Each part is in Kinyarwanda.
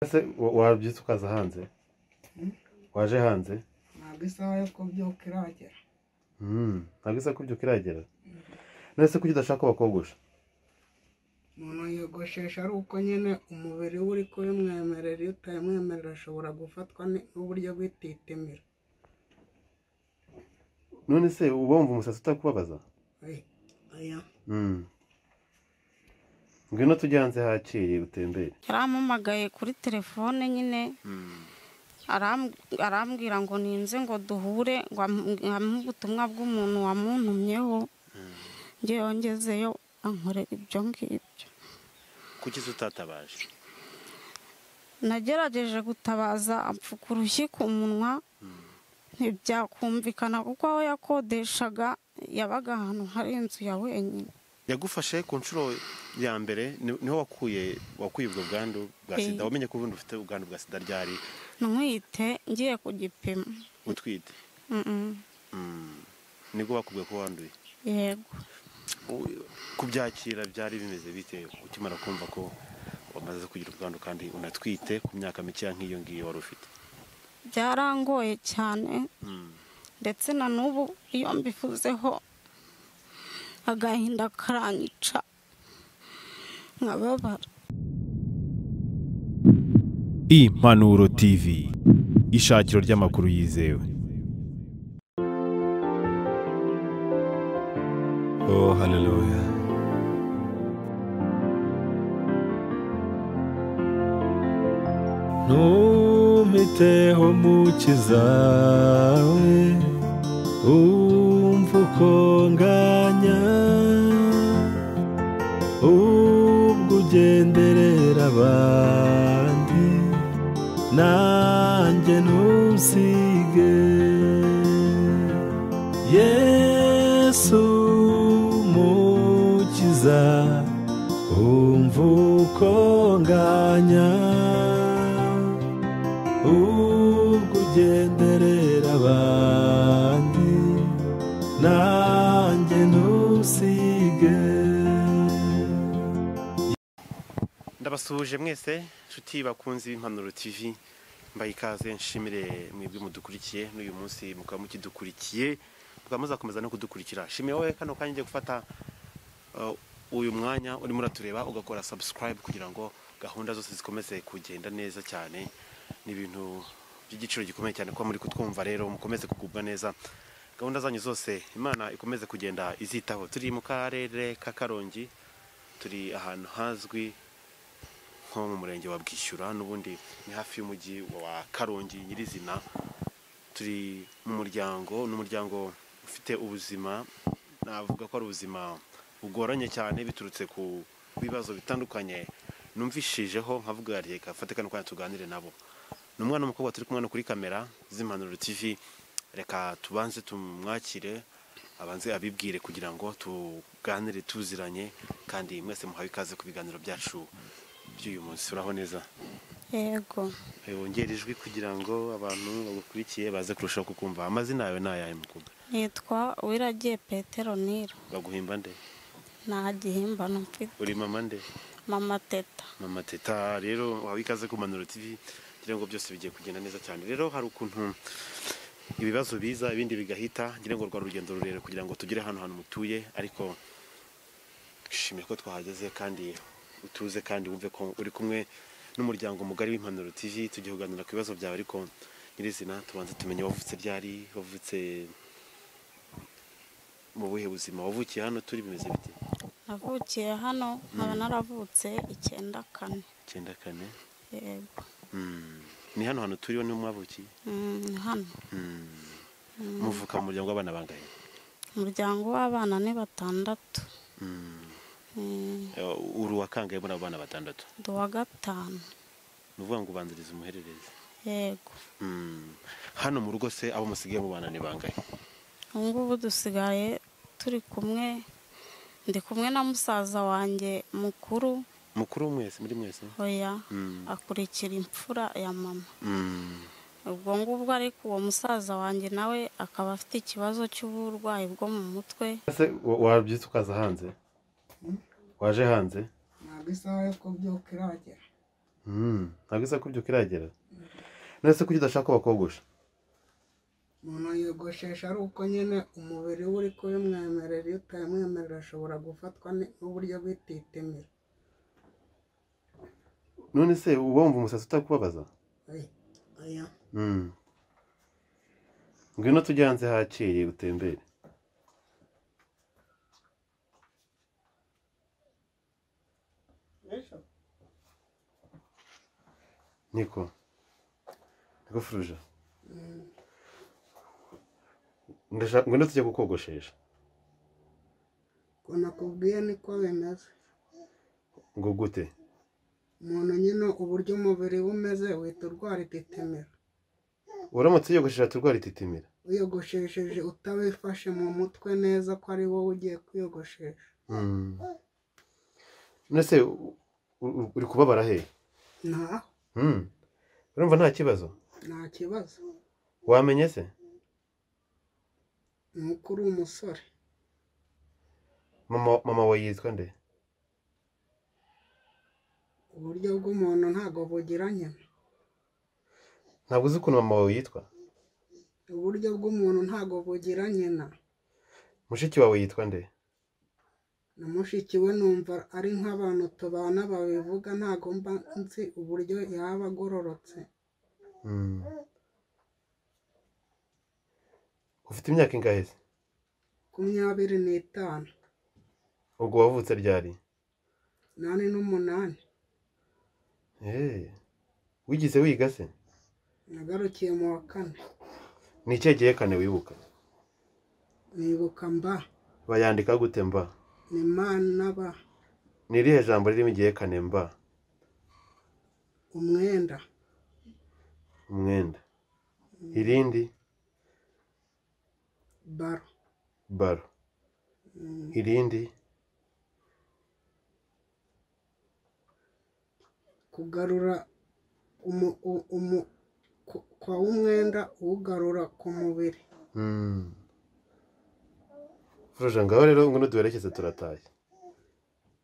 ese wa- wabyutse ukaza hanze waje hanze ntabwo isaha yo kubyuka iragera Mm, ntabwo isa kubyuka iragera none se kuki udashaka ko bakogosha umuntu yiyogoshesha ari uko nyine umubiri we uri kubimwemerera iyo utabimwemerera ashobora gufatwa ni- n'uburyo bw'ititimira none se uba wumva umusatsi utakubabaza Oya, oya. Mm. ngwino tujye hanze hakeye utembere yarampamagaye kuri telefone nyine aram- arambwira ngo ninze ngo duhure ngo am- nkamuhe ubutumwa bw'umuntu wamuntumyeho njye yongezeyo ankorera ibyo ngibyo kuki se utatabaje nagerageje gutabaza apfuka urushyi ku munwa ntibyakumvikana kuko aho yakodeshaga yabaga ahantu hari inzu ya wenyine yagufashe ku nshuro ya mbere ni- niho wakuye wakuye ubwo bwandu bwa Eh. sida wamenye ko ubundi ufite ubwandu bwa sida ryari ntwite ngiye ku gipimo utwite Mm-mm. Mm. nibwo bakubwiye ko wanduye yego U- kubyakira byari bimeze bite ukimara kumva ko wamaze kugira ubwandu kandi unatwite ku myaka mikeya nk'iyo ngiyo wari ufite byarangoye cyane Mm. ndetse na n'ubu iyo mbivuzeho agahinda karanyica nkababara Impanuro TV ishakiro ry'amakuru yizewe Oh, haleluya. Ntumpiteho mukiza we, umva uko nganya, ubwo ugenderera abandi, nanjye ntusige. Yesu mukiza umva uko nganya ubwo ugenderera abandi nanjye ntusige ndabasuhuje mwese inshuti bakunze b'impanuro tv mbaye ikaze nshimire mwebwe mudukurikiye n'uyu munsi mukaba mukidukurikiye mukaba muzakomeza no kudukurikira shimire wowe kano kanya ugiye gufata uh, uyu mwanya urimo uratureba ugakora subscribe kugira ngo gahunda zose zikomeze kugenda neza cyane ni ibintu by'igiciro gikomeye cyane kuba muri kutwumva rero mukomeze kugubwa neza gahunda zanyu zose imana ikomeze kugenda izitaho turi mu karere ka karongi turi ahantu hazwi nko mu murenge wa bwishyura n'ubundi ni hafi y'umujyi wa karongi nyirizina turi mu muryango ni umuryango ufite ubuzima navuga ko ari ubuzima bugoranye cyane biturutse ku bibazo bitandukanye numvishijeho nkavuga reka fate kano kanya tuganire nabo ni umwana w'umukobwa turi kumwe hano kuri kamera z'impanuro tv reka tubanze tumwakire abanze abibwire kugira ngo tuganire tuziranye kandi mwese muhawe ikaze ku biganiro byacu by'uyu munsi uraho neza yego Eh, wongere ijwi kugira ngo abantu bagukurikiye baze kurushaho kukumva amazina yawe ni ayahe mukobwa nitwa wiragiye petero nira baguhimba nde nta gihimbano mfite uri mama nde mama teta mama teta rero wawe ikaze ku manuro tv ngira ngo byose bigiye kugenda neza cyane rero hari ukuntu ibibazo biza ibindi bigahita ngira ngo rwa rugendo rurerure kugira ngo tugere hano hantu mutuye ariko shimira ko twahageze kandi utuze kandi wumve ko uri kumwe n'umuryango mugari w'impanuro tv tugiye kuganira ku bibazo byawe ariko nyirizina tubanze tumenye wavutse ryari wavutse mu buhe buzima wavukiye hano turi bimeze bite navukiye hano nkaba naravutse icyenda kane icyenda kane yego Mm. ni hano hantu turiho niho mwavukiye Mm, ni hano muvuka mu muryango w'abana bangahe umuryango w'abana ni batandatu Mm, Eh, uri uwakangaye muri abo bana batandatu ndi uwa gatanu ni ukuvuga ngo ubanziriza umuhererezi yego Mm. hano mu rugo se abo musigaye mu bana ni bangahe ubu ngubu dusigaye turi kumwe ndi kumwe na musaza wanjye mukuru mukuru mwese muri mwese oya Mm. akurikira imfura ya mama Mm. ubwo ngubwo ariko uwo musaza wanjye nawe akaba afite ikibazo cy'uburwayi bwo mu mutwe ese wa- wabyutse ukaza hanze waje hanze ntabwo isaha yo kubyuka iragera Mm, ntabwo isa ko ibyo kiragera none se kuki udashaka bakogosha umuntu yogoshesha ari uko nyine umubiri we uri kubimwemerera iyo utabimwemerera ashobora gufatwa ni- n'uburyo bw'ititemiro none se uba wumva umusatsi utakubabaza Oya, oya Mm. ngwino tujye hanze hakeye utembere niko niko furuja Ndashaka- ngwino tujye kukogoshesha ukuntu akubwiye niko bimeze ngo gute umuntu nyine uburyo umubiri we umeze uhita urwara ititemiro uramutse yiyogoshesha turwara ititimira wiyogoshesheje utabifashe mu mutwe neza ko ari wowe ugiye kwiyogoshesha none se u- u- uri kubabara he nta Mm. urumva nta kibazo nta kibazo wamenye se ni uko uri umusore mama mama wawe yitwa nde uburyo bw'umuntu ntabwo bugira nyina ntabwo uzi ukuntu mama wawe yitwa uburyo bw'umuntu ntabwo bugira nyina mushiki wawe yitwa nde na mushiki we numva ari nk'abantu tubana babivuga ntabwo mba nzi uburyo yaba agororotse Mm. ufite imyaka ingahe se makumyabiri n'itanu ubwo wavutse ryari nani n'umunani Eh, wigeze wiga se nagarukiye mu wa kane ni ikihe gihekane wibuka nibuka mba bayandika gute mba ni ma na ba ni irihe jambo ririmo igihekane mba umwenda umwenda irindi baro baro irindi kugarura umu, u- umu, ku, kwa umwenda uwugarura ku mubiri Mm. Furuja ngaho rero ngwino duherekeze turataye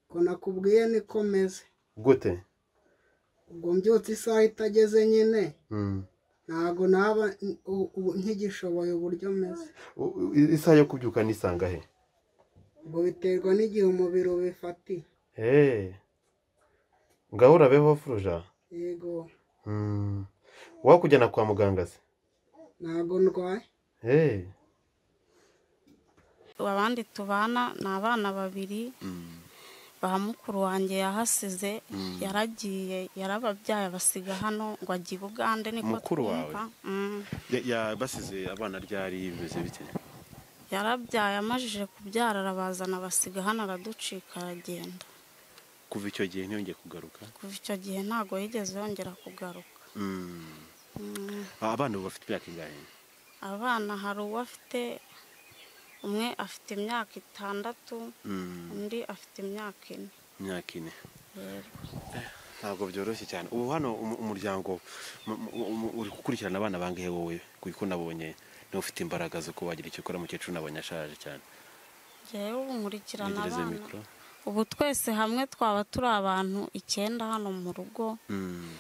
ko nakubwiye niko meze gute ubwo mbyutse isaha itageze nyine Mm. ntabwo naba n- u- u- nkigishoboye uburyo meze U- u- isaha yo kubyuka nisanga he ubwo biterwa n'igihe umubiri ubifatiye Eh. ngaho urabeho furuja yego Mm. wakujyana kwa muganga se ntabwo ndwaye Eh. abandi tubana ni abana babiri ba mukuru wanjye yahasize yaragiye yarababyaye abasiga hano ngo ajye i bugande niko Mukuru wawe? twumva. Mm. Ya- ya- basize abana ryari bimeze bite yarabyaye amajije kubyara arabazana abasiga hano araducika aragenda kuva icyo gihe ntiyongeye kugaruka kuva icyo gihe ntabwo yigeze yongera kugaruka Mm. Mm. Ah, abana ubu bafite imyaka ingahe abana hari uwo afite umwe afite imyaka itandatu Mm, undi afite imyaka ine imyaka ine ntabwo byoroshye cyane ubu hano umu- umuryango mu- mu- mu- uri gukurikirana abana bangahe wowe kuko nabonye niba ufite imbaraga zo kuba wagira icyo ukora mukecuru nabonye ashaje cyane ngewe ubu nkurikirana yegereze abana mikoro ubu twese hamwe twaba turi abantu icyenda hano mu rugo Mm,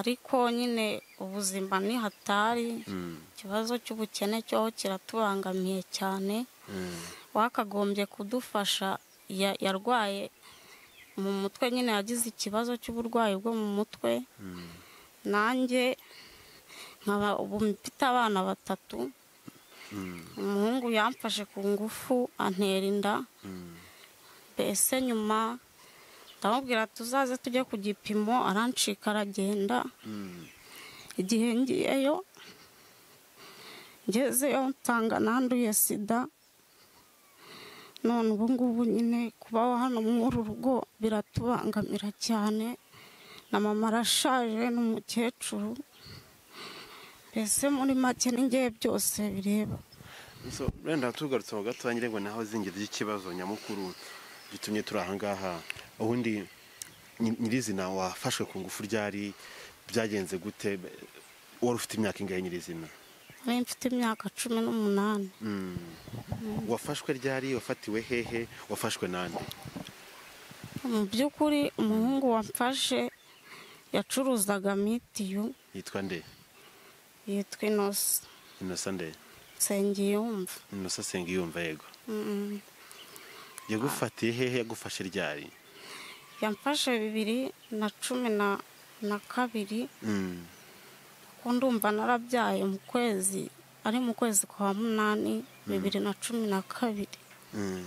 ariko nyine ubuzima ni hatari mm, ikibazo cy'ubukene cyo kiratubangamiye cyane mm, wakagombye kudufasha ya- yarwaye mu mutwe nyine yagize ikibazo cy'uburwayi bwo mu mutwe mm. nanjye nkaba ubu mfite abana batatu umuhungu yamfashe ku ngufu antera inda mbese nyuma ndamubwira tuzaze tujye ku gipimo arancika aragenda igihe ngiyeyo ngezeyo nsanga nanduye sida none ubu ngubu nyine kubaho hano muri uru rugo biratubangamira cyane na mama arashaje n'umukecuru mbese muri make n'ingehe byose bireba So, wenda tugarutse mu gato nyine ngo naho zingiro ry'ikibazo nyamukuru gitumye turi aha ngaha ubundi nyi- nyirizina wafashwe ku ngufu ryari byagenze gute wari ufite imyaka ingahe nyirizina nari mfite imyaka cumi n'umunani wafashwe ryari wafatiwe hehe wafashwe nande mu by'ukuri umuhungu wamfashe yacuruzaga mitiyu yitwa nde yitwa inosa inosa nde nsengeye wumva inosa senga yumva yego Mm. yagufatiye hehe yagufashe ryari yamfashe bibiri na cumi na na kabiri kuko ndumva narabyaye mu kwezi ari mu kwezi kwa munani bibiri na cumi na kabiri Mm.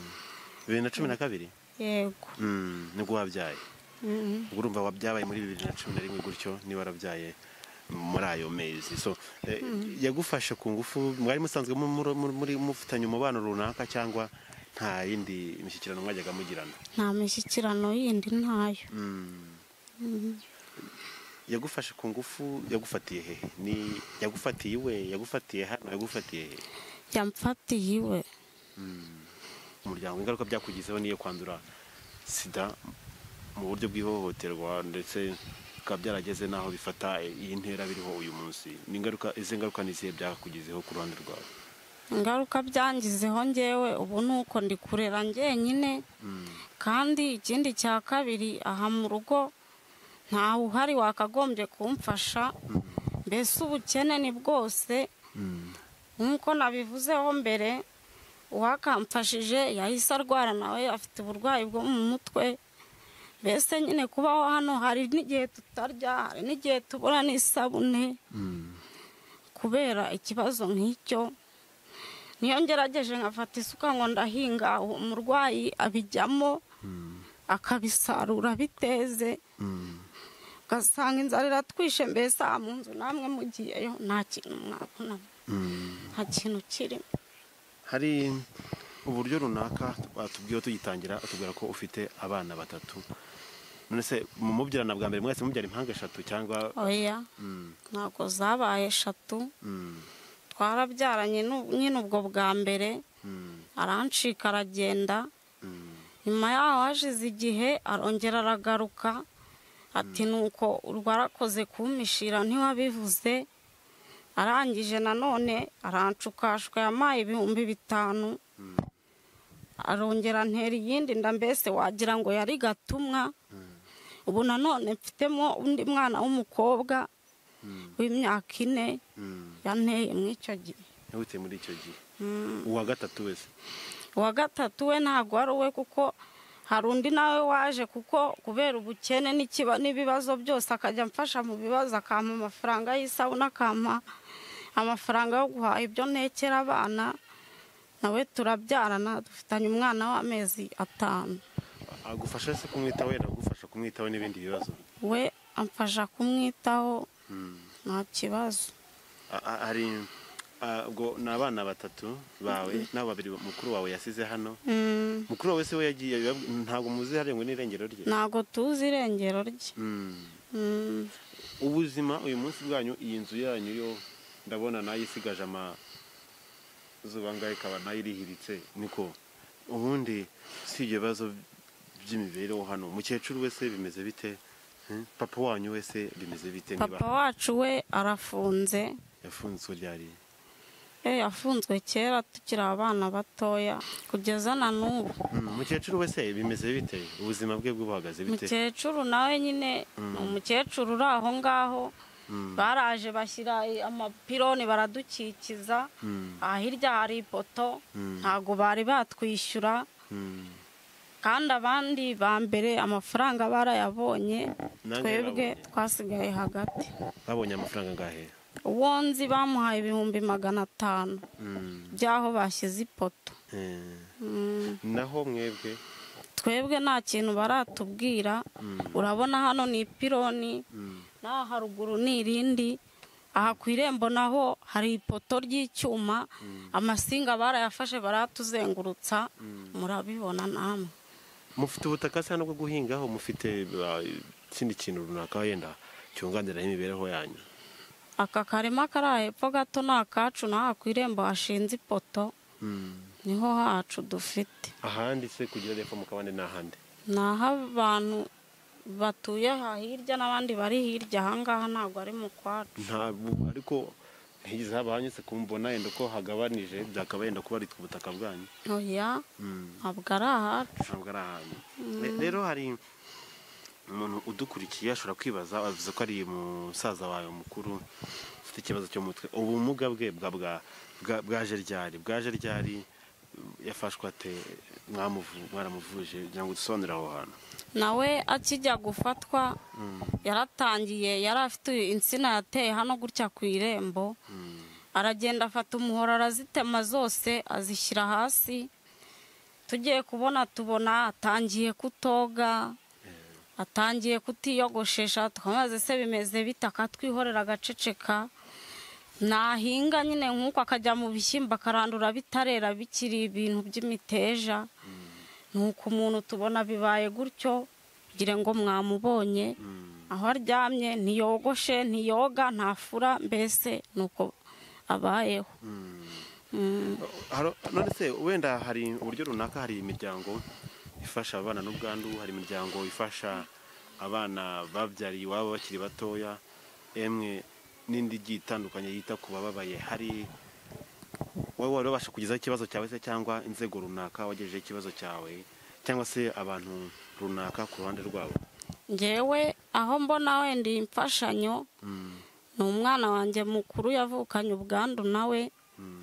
bibiri na cumi na kabiri yego Mm, nibwo wabyaye Mm. ubwo urumva wabyabaye muri bibiri na cumi na rimwe gutyo niba warabyaye muri ayo mezi so eh, yagufashe ku ngufu mwari musanzwe mu- mu- mu- muri mufitanye umubano runaka cyangwa nta yindi mishyikirano mwajyaga mugirana nta mishyikirano yindi ntayo Mm. yagufashe ku ngufu yagufatiye hehe ni yagufatiye iwe yagufatiye hano yagufatiye hehe yamfatiye iwe umuryango ingaruka byakugizeho niyo kwandura sida mu buryo bw'ihohoterwa ndetse bikaba byarageze n'aho bifata iyi ntera biriho uyu munsi ni ingaruka izi ngaruka ni izihe byakugizeho ku ruhande rwawe ingaruka byangizeho ngewe ubu ni uko ndi kurera njyenyine kandi ikindi cya kabiri aha mu rugo ntawe uhari wakagombye kumfasha mbese ubukene ni bwose nk'uko nabivuzeho mbere uwakamfashije yahise arwara nawe afite uburwayi bwo mu mutwe mbese nyine kubaho hano hari n'igihe tutarya hari n'igihe tubura n'isabune kubera ikibazo nk'icyo niyo ngerageje nkafata isuka ngo ndahinga uwo murwayi abijyamo akabisarura biteze ugasanga inzara iratwishe mbese aha mu nzu namwe mugiyeyo nta kintu mwabonamo nta kintu kirimo hari uburyo runaka batubwiyeho tugitangira atubwira ko ufite abana batatu none se mu mubyarana bwa mbere mwese mubyara impanga eshatu cyangwa oya Mm, ntabwo zabaye eshatu mm, twarabyaranye nu- nyine ubwo bwa mbere mm, arancika aragenda mm. nyuma yaho hashize igihe arongera aragaruka ati nuko rwarakoze kumpishira ntiwabivuze arangije nanone arancukashwa yampaye ibihumbi bitanu arongera antera iyindi nda mbese wagira ngo yari gatumwa ubu nanone mfitemo undi mwana w'umukobwa w'imyaka ine yanteye muri icyo gihe yawuteye muri icyo gihe uwa gatatu wese uwa gatatu we ntabwo ari uwe kuko hari undi nawe waje kuko kubera ubukene n'ikiba- n'ibibazo byose akajya amfasha mu bibazo akampa amafaranga y'isabune akampa amafaranga yo guhaha ibyo ntekera abana nawe turabyarana dufitanye umwana w'amezi atanu agufasha se kumwitaho yenda agufasha kumwitaho n'ibindi bibazo we amfasha kumwitaho nta kibazo A- a- hari a- ubwo ni abana batatu bawe n'abo babiri mukuru wawe yasize hano Mm, mukuru wawe se we yagiye yab- ntabwo muzi hariya ngo n'irengero rye ntabwo tuzi irengero rye Mm. Mm, ubuzima uyu munsi bwanyu iyi nzu yanyu yo ndabona nayo isigaje amazuba ngaho ikaba nayo irihiritse niko ubundi si ibyo bibazo by'imibereho hano umukecuru wese bimeze bite Hmm? papa wanyu wese bimeze bite papa niba wacu we arafunze yafunzwe ryari Eh, yafunzwe kera tukiri abana batoya kugeza na n'ubu Mm, umukecuru wese bimeze bite ubuzima bwe buhagaze bite mukecuru nawe nyine ni umukecuru uri aho ngaho baraje bashyira amapironi baradukikiza aha hirya hari ipoto ntabwo bari batwishyura Mm. kandi abandi ba mbere amafaranga barayabonye Nanjye twebwe yarabonye. twasigaye hagati babonye amafaranga angahe uwo nzi bamuhaye ibihumbi magana atanu Mm, by'aho bashyize ipoto eh. Mm. naho mwebwe twebwe nta kintu baratubwira urabona hano ni ipironi naho haruguru ni irindi aha ku irembo naho hari ipoto ry'icyuma amasinga barayafashe baratuzengurutsa murabibona namwe mufite ubutaka se hano bwo guhingaho mufite uh, ikindi kintu runaka wenda cyunganira imibereho yanyu aka karima kari aha hepfo gato ni akacu naho aha ku irembo hashinze ipoto niho hacu dufite ahandi se kugira epfo mu kabande n'ahandi ni aho abantu batuye aha hirya n'abandi bari hirya ahangaha ntabwo ari mu kwacu ntabwo ariko ntigeze haba hanyuze kumbona yenda ko hagabanije byakaba yenda kuba aritwa ubutaka bwanyu oya Mm. ntabwo ari ahacu ntabwo ari ahantu rero hari umuntu udukurikiye ashobora kwibaza avuze ko ari umusaza wawe mukuru ufite ikibazo cyo mu mutwe ubumuga bwe bwa bwa- bwa- bwaje ryari bwaje ryari yafashwe ate mwamuvu- mwaramuvuje kugira ngo dusobanurire aho hantu nawe akijya gufatwa yaratangiye yari afite insina yateye hano gutya ku irembo aragenda afata umuhoro arazitema zose azishyira hasi tugiye kubona tubona atangiye kutoga atangiye kutiyogoshesha twamaze se bimeze bite akatwihorera agaceceka nahinga nyine nk'uko akajya mu bishyimbo akarandura bitarera bikiri ibintu by'imiteja nuko umuntu tubona bibaye gutyo kugira ngo mwamubonye aho aryamye ntiyogoshe ntiyoga ntafura mbese nuko abayeho Mm. Haro- none se wenda hari uburyo runaka hari imiryango ifasha abana n'ubwandu hari imiryango ifasha abana babyariye iwabo bakiri batoya emwe n'indi igiye itandukanye yita ku bababaye hari wowe wari wabasha kugezaho ikibazo cyawe se cyangwa inzego runaka wagejejeho ikibazo cyawe cyangwa se abantu runaka ku ruhande rwabo ngewe aho mbona wenda iyi mfashanyo ni umwana wanjye mukuru yavukanye ubwandu nawe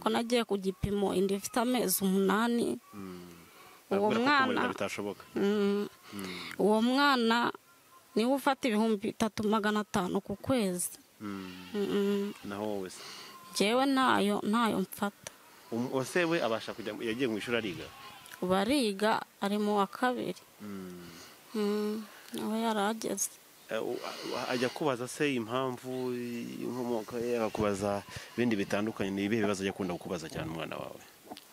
ko nagiye ku gipimo inda ifite amezi umunani uwo Urabona ko mwana kubarinda bitashoboka Mm. uwo mwana niwe ufata ibihumbi bitatu magana atanu ku kwezi Mm. Mm. naho wowe se njyewe ntayo ntayo mfata Um- uwase we abasha kujya yagiye mu ishuri ariga bariga ari mu wa kabiri Mm. Mm, nawe yarageze Eh, u- a- ajya kubaza se impamvu inkomoko ye akakubaza ibindi bitandukanye ni ibihe bibazo ajya akunda kukubaza cyane umwana wawe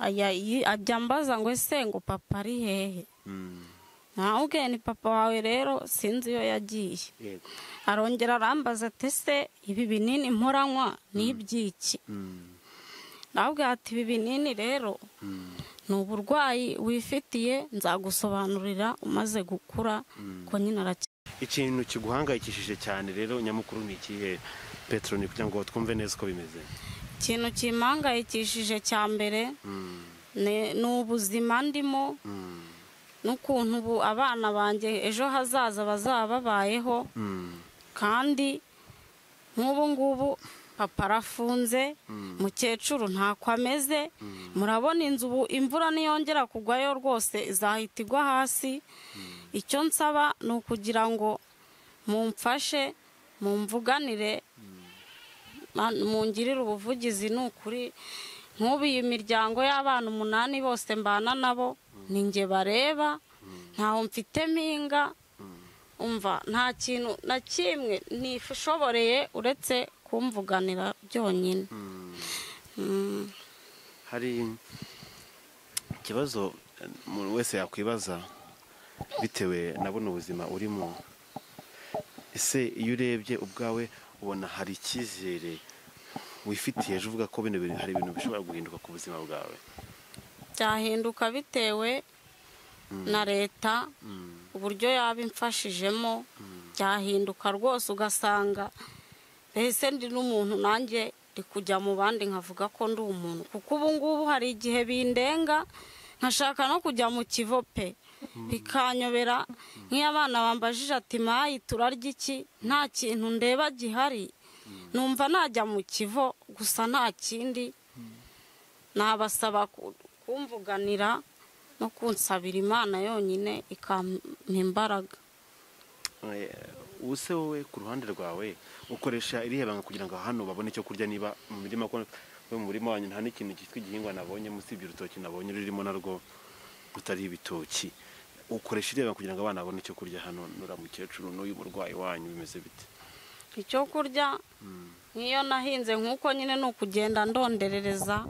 ajya yi- ajya ambaza ngo ese ngo papa ari hehe Mm, nawubwiye ni papa wawe rero sinzi iyo yagiye yego arongera arambaza ati se ibi binini mporanywa ni iby'iki Mm, nawubwiye ati ibi binini rero mm, ni uburwayi wifitiye nzagusobanurira umaze gukura ko nyine arakira ikintu kiguhangayikishije cyane rero nyamukuru ni ikihe petero ni kugira ngo twumve neza uko bimeze ikintu kimpangayikishije cya mbere Mm, ni ni ubuzima ndimo mm, n'ukuntu ubu abana banjye ejo hazaza bazaba babayeho mm, kandi nk'ubu ngubu papa arafunze mukecuru ntako ameze murabona inzu ubu imvura niyongera kugwayo rwose izahita igwa hasi icyo nsaba ni ukugira ngo mumfashe mumvuganire ma- mungirire ubuvugizi ni ukuri nk'ubu iyi miryango y'abana umunani bose mbana nabo ni njye bareba ntawo mfitemo inga umva nta kintu na kimwe nishoboreye uretse kumvuganira byonyine mm. Mm. hari ikibazo eh, umuntu wese yakwibaza bitewe na buno buzima urimo ese iyo urebye ubwawe ubona hari icyizere wifitiye ejo uvuga ko bino bintu hari ibintu bishobora guhinduka ku buzima bwawe byahinduka bitewe na leta uburyo yaba imfashijemo byahinduka rwose ugasanga mbese ndi n'umuntu nanjye ndi kujya mu bandi nkavuga ko ndi umuntu kuko ubu ngubu hari igihe bindenga nkashaka no kujya mu kivo pe bikanyobera nk'iyo abana bambajije ati mayi turarya iki nta kintu ndeba gihari numva najya mu kivo gusa nta kindi nabasaba ku- kumvuganira no kunsabira imana yonyine ikampa imbaraga Eh, ubu se wowe ku ruhande rwawe ukoresha irihe banga kugira ngo hano babone icyo kurya niba mu mirima ko we mu murima wanyu nta n'ikintu cyitwa igihingwa nabonye usibye urutoki nabonye rurimo narwo rutari ibitoki ukoresha irihe banga kugira ngo abana babone icyo kurya hano nura mukecuru n'uyu murwayi wanyu bimeze bite icyo kurya nk'iyo nahinze nk'uko nyine ni ukugenda ndonderereza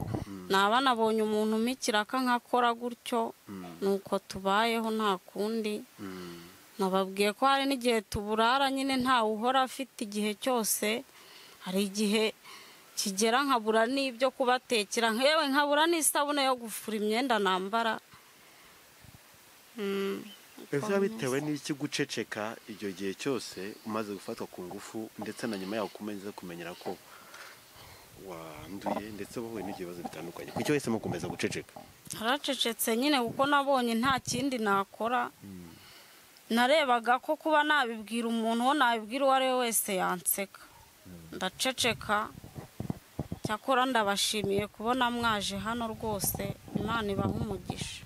naba nabonye umuntu umpa ikiraka nkakora gutyo nuko tubayeho nta kundi nababwiye ko hari n'igihe tuburara nyine ntawe uhora afite igihe cyose hari igihe kigera nkabura n'ibyo kubatekera nkewe nkabura n'isabune yo gufura imyenda nambara Mm, uko biba bimeze. bitewe n'iki guceceka icyo gihe cyose umaze gufatwa ku ngufu ndetse na nyuma yaho kumeze kumenyera ko wanduye ndetse wahuye n'ibibazo bitandukanye kuki wahisemo gukomeza guceceka haracecetse nyine kuko nabonye nta kindi nakora narebaga ko kuba nabibwira umuntu uwo nabibwira uwo ari we wese yanseka ndaceceka cyakora ndabashimiye kubona mwaje hano rwose imana ibaha umugisha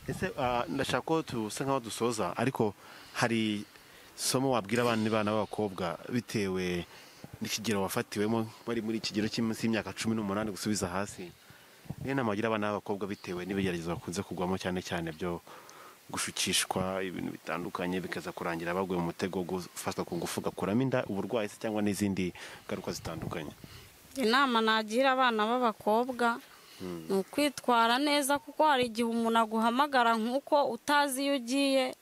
ese ah, ndashaka ko dusa nkaho dusoza ariko hari somo wabwira abana bana b'abakobwa bitewe n'ikigero wafatiwemo bari muri ikigero cy'iminsi y'imyaka cumi n'umunani gusubiza hasi niyo nama wagira abana b'abakobwa bitewe n'ibigeragezo bakunze kugwamo cyane cyane byo gushukishwa ibintu bitandukanye bikaza kurangira baguye mu mutego wo gufatwa ku ngufu gakuramo inda uburwayi se cyangwa n'izindi ngaruka zitandukanye inama nagira abana b'abakobwa ni ukwitwara neza kuko hari igihe umuntu aguhamagara nk'uko utazi iyo ugiye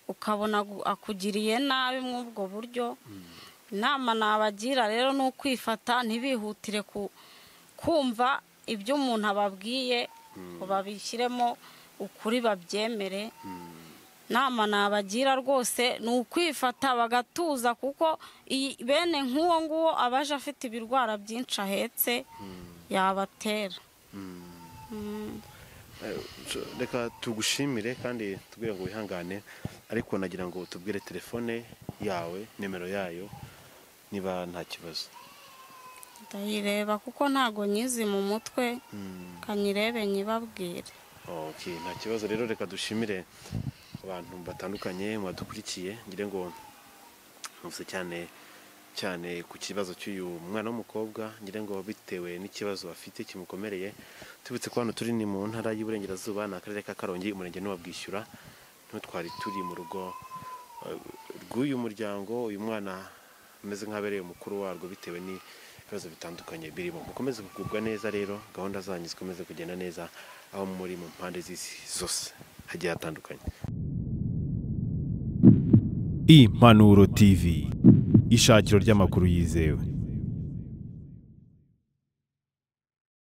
ukabona agu- akugiriye nabi muri ubwo buryo inama nabagira rero ni ukwifata ntibihutire ku- kumva ibyo umuntu ababwiye ngo babishyiremo ukuri babyemere nama nabagira rwose ni ukwifata bagatuza kuko iyi- bene nk'uwo nguwo abaje afite ibirwara byinshi ahetse yabatera Sh- reka tugushimire kandi tubwire ngo wihangane ariko nagira ngo tubwire telefone yawe nimero yayo niba nta kibazo ndayireba kuko ntago nyizi mu mutwe kanyirebe nyibabwire okay nta kibazo rero reka dushimire abantu batandukanye mwadukurikiye ngire ngo mvuze cyane cyane ku kibazo cy'uyu mwana w'umukobwa ngire ngo bitewe n'ikibazo afite kimukomereye tubitse ko hano turi ni mu ntara y'uburengerazuba ni akarere ka karongi umurenge ni uwabwishyura niho twari turi mu rugo eh, rw'uyu muryango uyu mwana ameze nk'abereye umukuru warwo bitewe n'ibibazo bitandukanye birimo mukomeze kugubwa neza rero gahunda zanyu zikomeze kugenda neza aho muri mu mpande z'isi zose hagiye hatandukanye impanuro tv ishakiro ry'amakuru yizewe